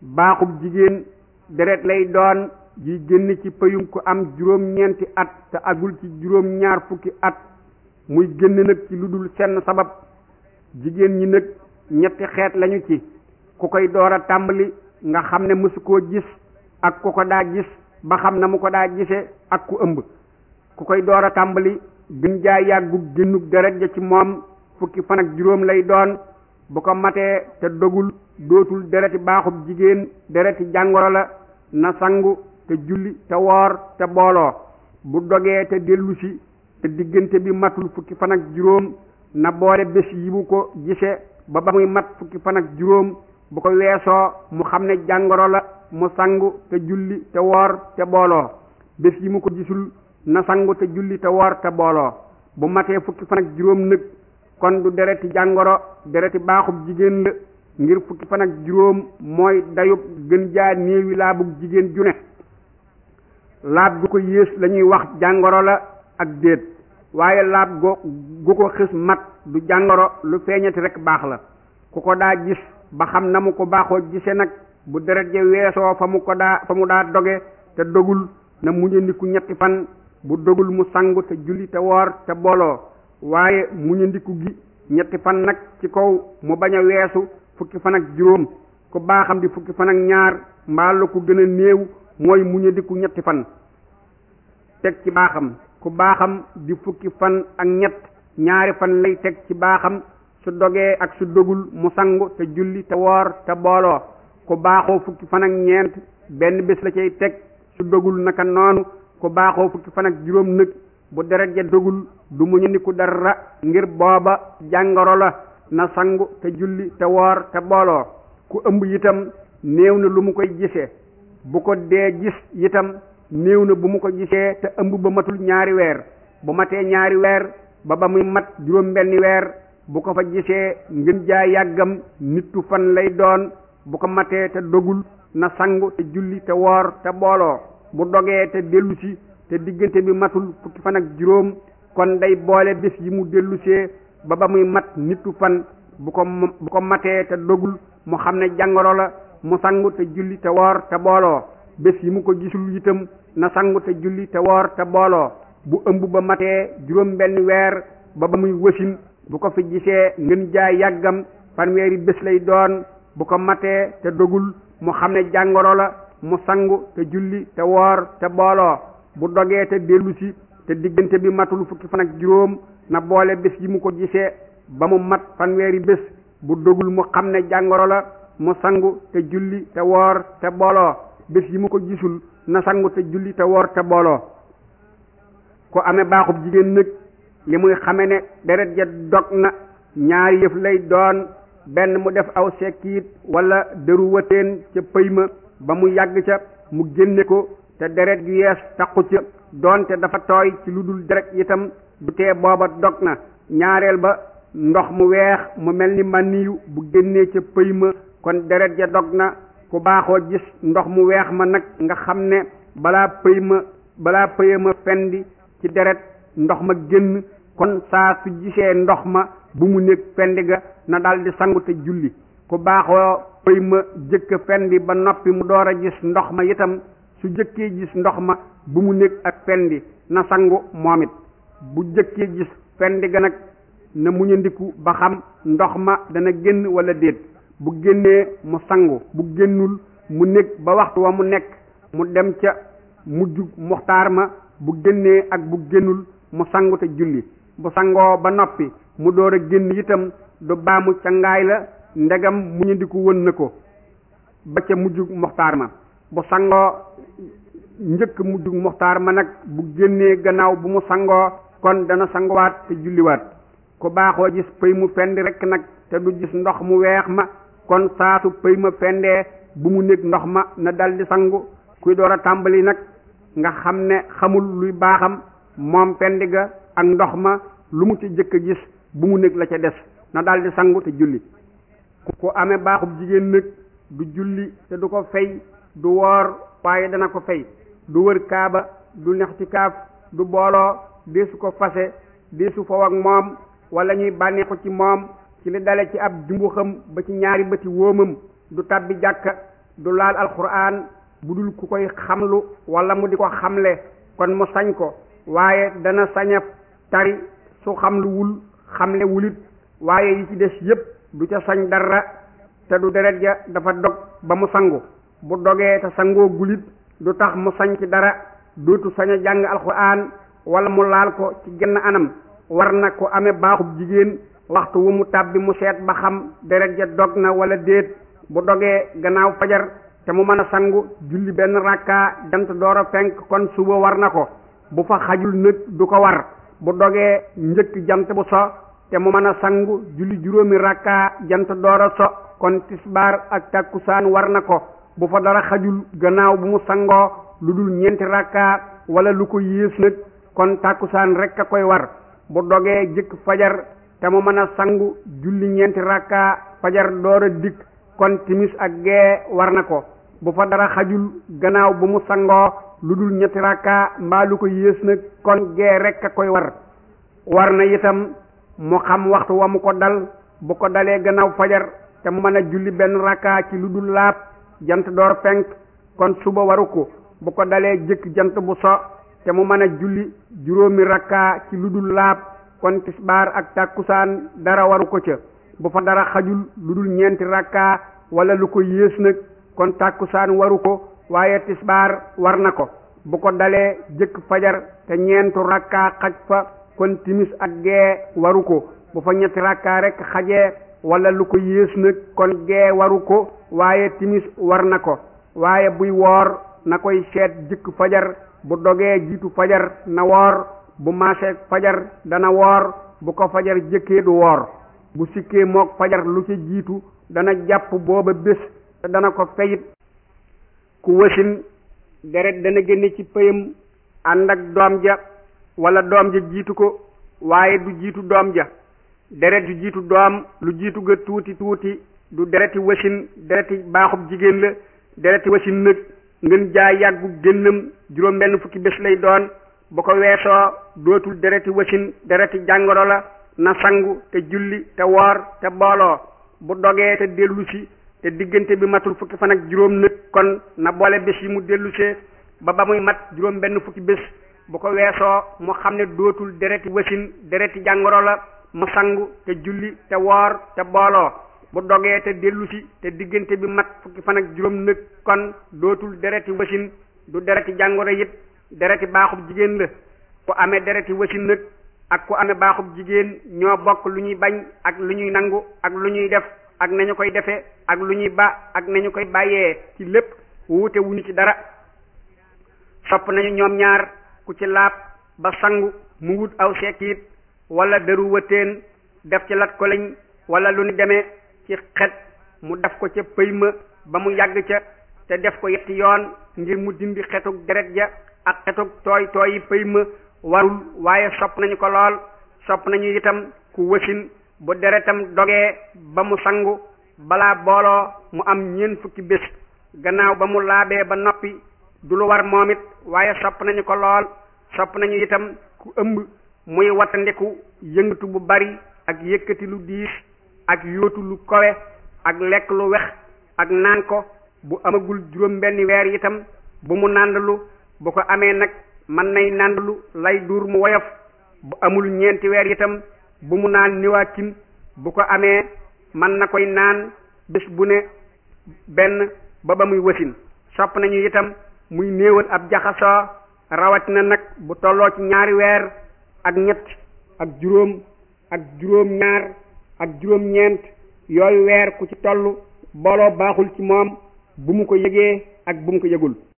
baaxub jigéen deret lay doon ji génn ci pëyum ku am juróom-ñeenti at te agul ci juróom-ñaar fukki at muy génn nag ci lu dul senn sabab jigéen ñi nag ñetti xeet lañu ci ku koy door a tàmbali nga xam ne mësu koo gis ak ku ko daa gis ba xam na mu ko daa gise ak ku ëmb ku koy door a tàmbali gën jaa yàggu génnug deret ja ci moom fukki fan ak juróom lay doon bu ko matee te dogul dootul dereti baaxub jigéen dereti jàngoro la na sangu te julli te woor te booloo bu dogee te dellusi te diggante bi matul fukki fan ak juróom na boole bés yi bu ko gise ba ba muy mat fukki fan ak juróom bu ko weesoo mu xam ne jàngoro la mu sangu te julli te woor te booloo bés yi mu ko gisul na sangu te julli te woor te booloo bu matee fukki fan ak juróom nag kon du dereti jàngoro dereti baaxub jigéen la ngir fukki fan ak juróom mooy dayub gën jaa néewi laabug jigéen ju ne laab gu ko yées lañuy wax jàngoro la ak déet waaye laab go gu ko xis mat du jàngoro lu feeñati rek baax la ku ko daa gis ba xam na mu ko baaxoo gise nag bu deret ja weesoo fa mu ko daa fa mu daa doge te dogul na muñandiku ñetti fan bu dogul mu sangu te julli te woor te booloo waaye muñandiku gi ñetti fan nag ci kaw mu bañ a weesu fukki fan ak juróom ku baaxam di fukki fan ak ñaar mbaa la ko gën a néew mooy muñandiku ñetti fan teg ci baaxam ku baaxam di fukki fan ak ñett ñaari fan lay teg ci baaxam su dogee ak su dogul mu sangu te julli te woor te booloo ku baaxoo fukki fan ak ñeent benn bés la cay teg su dogul naka noonu ku baaxoo fukki fan ak juróom nag bu deret ja dogul du mu ñu niku dara ngir booba jàngoro la na sangu te julli te woor te booloo ku ëmb itam néew na lu mu koy gisee bu ko dee gis itam néew na bu mu ko gisee te ëmb ba matul ñaari weer bu matee ñaari weer ba ba muy mat juróom benni weer bu ko fa gisee ngën jaa yàggam nittu fan lay doon bu ko matee te dogul na sangu te julli te woor te booloo bu dogee te dellusi te diggante bi matul fukki fan ak juróom kon day boole bés yi mu dellusee ba ba muy mat nittu fan bu ko bu ko matee te dogul mu xam ne jàngoro la mu sangu te julli te woor te booloo bés yi mu ko gisul itam na sangu te julli te woor te booloo bu ëmb ba matee juróom benn weer ba ba muy wasin bu ko fi gisee ngën jaay yàggam fanweeri bés lay doon bu ko matee te dogul mu xam ne jàngoro la mu sangu te julli te woor te booloo bu dogee te dellusi te diggante bi matul fukki fan ak juróom na boole bés yi mu ko gisee ba mu mat fanweeri bés bu dogul mu xam ne jàngoro la mu sangu te julli te woor te booloo bés yi mu ko gisul na sangu te julli te woor te booloo ku amee baaxub jigéen nag li muy xame ne deret ja dog na ñaari yëf lay doon benn mu def aw sekkiit wala dëru wëteen ca pëy ma ba mu yàgg ca mu génne ko te deret ju yees taqu ca doonte dafa tooy ci lu dul deret itam du tee booba dog na ñaareel ba ndox mu weex mu mel ni maniyu bu génnee ca pëy ma kon deret ja dog na ku baaxoo gis ndox mu weex ma nag nga xam ne balaa pëy ma balaa pëya ma fendi ci deret ndox ma génn kon saa su gisee ndox ma bu mu nekk fendi ga na daldi sangu te julli ku baaxoo pëy ma jëkk fendi ba noppi mu door a gis ndox ma itam su jëkkee gis ndox ma bu mu nekk ak fendi na sangu moom it bu jëkkee gis fendi ga nag na muñandiku ba xam ndox ma dana génn wala déet bu génnee mu sangu bu génnul mu nekk ba waxtu wa mu nekk mu dem ca mujj muxtaar ma bu génnee ak bu génnul mu sangu te julli bu sangoo ba noppi mu door a génn itam du baamu ca ngaay la ndegam muñandiku wën na ko ba ca mujj muxtaar ma bu sangoo njëkk mujj muxtaar ma nag bu génnee gannaaw bu mu sangoo kon dana sanguwaat te julliwaat ku baaxoo gis pëy mu fendi rekk nag te du gis ndox mu weex ma kon saasu pëy ma fendee bu mu nekk ndox ma na daldi sangu kuy door a tàmbali nag nga xam ne xamul luy baaxam moom fendi ga ak ndox ma lu mu ci jëkk a gis bu mu nekk la ca des na daldi sangu te julli ku amee baaxub jigéen nag du julli te du ko fay du woor waaye dana ko fay du wër kaaba du nex ci kaaf du booloo deesu ko fase deesu foow ak moom wala ñuy bànneexu ci moom ci li dale ci ab jumbu xam ba ci ñaari bëti wóomam du tàbbi jàkka du laal alquran bu dul ku koy xamlu wala mu di ko xamle kon mu sañ ko waaye dana saña tari su xamlu wul xamle wulit waaye yi ci des yépp du ca sañ dara te du deret ja dafa dog ba mu sangu bu dogee te sangoo gulit du tax mu sañ ci dara dootu sañ a jàng alquran wala mu laal ko ci genn anam war na ko amee baaxub jigéen waxtu wu mu tàbbi mu seet ba xam deret ja dog na wala déet bu dogee gannaaw fajar te mu mën a sangu julli benn rakka jant door a fenk kon suba war na ko bu fa xajul nag du ko war bu dogee njëkk jant bu so te mu mën a sangu julli juróomi rakka jant door a so kon tisbaar ak takkusaan war na ko bu fa dara xajul gannaaw bu mu sangoo lu dul ñeenti rakka wala lu ko yées nag kon takkusaan rek a koy war bu dogee jëkk fajar te mu mën a sangu julli ñeenti rakka fajar door a dikk kon timis ak gee war na ko bu fa dara xajul gannaaw bu mu sangoo lu dul ñetti rakka mbaa lu ko yées nag kon gee rek a koy war war na itam mu xam waxtu wa mu ko dal bu ko dalee gannaaw fajar te mu mën a julli benn rakka ci lu dul laab jant door fenk kon suba waru ko bu ko dalee jëkk jant bu so te mu mën a julli juróomi rakka ci lu dul laab kon tisbaar ak tàkkusaan dara waru ko ca bu fa dara xajul lu dul ñeenti rakka wala lu ko yées nag kon tàkkusaan waru ko waaye tisbaar war na ko bu ko dalee jëkk fajar te ñeentu rakka xaj fa kon timis ak gee waru ko bu fa ñetti rakka rek xajee wala lu ko yées nag kon gee waru ko waaye timis war na ko waaye buy woor na koy seet jëkk fajar bu dogee jiitu fajar na woor bu maaseeg fajar dana woor bu ko fajar jëkkee du woor bu sikkee mook fajar lu ci jiitu dana jàpp booba bés te dana ko feyit ku wasin deret dana génne ci pëyam ànd ak doom ja wala doom ja jiitu ko waaye du jiitu doom ja deret ju jiitu doom lu jiitu ga tuuti tuuti du dereti wasin dereti baaxub jigéen la dereti wasin nag ngeen jaay yàggu génnam juróom benn fukki bés lay doon bu ko weesoo dootul dereti wasin dereti jàngoro la na sangu te julli te woor te booloo bu dogee te dellusi te diggante bi matul fukki fan ak juróom nag kon na boole bés yi mu dellusee ba ba muy mat juróom benn fukki bés bu ko weesoo mu xam ne dootul dereti wasin dereti jàngoro la mu sangu te julli te woor te booloo bu dogee te dellusi te diggante bi mat fukki fan ak juróom nag kon dootul dereti wasin du dereti jàngoro it dereti baaxub jigéen la ku amee dereti wasin nag ak ku amee baaxub jigéen ñoo bokk lu ñuy bañ ak lu ñuy nangu ak lu ñuy def ak nañu koy defee ak lu ñuy ba ak nañu koy bàyyee ci lépp wuute wuñu ci dara sopp nañu ñoom ñaar ku ci laab ba sangu mu wut aw sekkiit wala dëru wëteen def ci lat ko lañ wala lu ñu demee ci xet mu def ko ca pëy ma ba mu yàgg ca te def ko yetti yoon ngir mu dindi xetug deret ja ak xetug tooy tooyi pëy ma warul waaye sopp nañu ko lool sopp nañu itam ku wasin bu deretam dogee ba mu sangu balaa booloo mu am ñeent fukki bés gannaaw ba mu laabee ba noppi du lu war moom it waaye sopp nañu ko lool sopp nañu itam ku ëmb muy wattandiku yëngatu bu bari ak yëkkati lu diis ak yóotu lu kowe ak lekk lu wex ak naan ko bu amagul juróom benn weer itam bu mu nàndalu bu ko amee nag mën nay nàndalu lay duur mu woyof bu amul ñeenti weer itam bu mu naan niwaakin bu ko amee mën na koy naan bés bu ne benn ba ba muy wasin sopp nañu itam muy néewal ab jaxasoo rawatina nag bu tolloo ci ñaari weer ak ñett ak juróom ak juróom ñaar ak juróom ñeent yooyu weer ku ci toll booloo baaxul ci moom bu mu ko yëgee ak bu mu ko yëgul